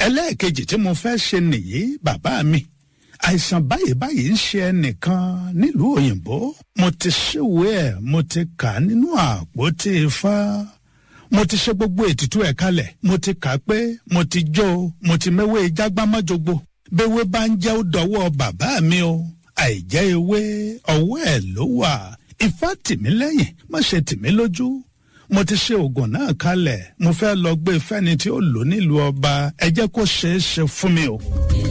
ẹlẹ́ẹ̀kejì tí mo fẹ́ ṣe nìyí bàbá mi àìsàn báyìí báyìí ń ṣe ẹnìkan nílùú òyìnbó mo ti ṣèwé ẹ̀ mo ti kà á nínú àpótí ifá mo ti ṣe gbogbo ètùtù ẹ̀ kalẹ̀ mo ti kà á pé mo ti jó o mo ti mẹ́wé jágbámọ́jogbo béwé bá ń jẹ́ ó dọwọ́ bàbá mi o àìjẹ́ ewé ọwọ́ ẹ̀ ló wà ifá tìmí lẹ́yìn má ṣe tìmí lójú mo ti ṣe oògùn náà kalẹ̀ mo fẹ́ lọ gbé fẹ́ni tí ó lò nílùú ọba ẹ jẹ́ kó ṣeé ṣe fún mi o.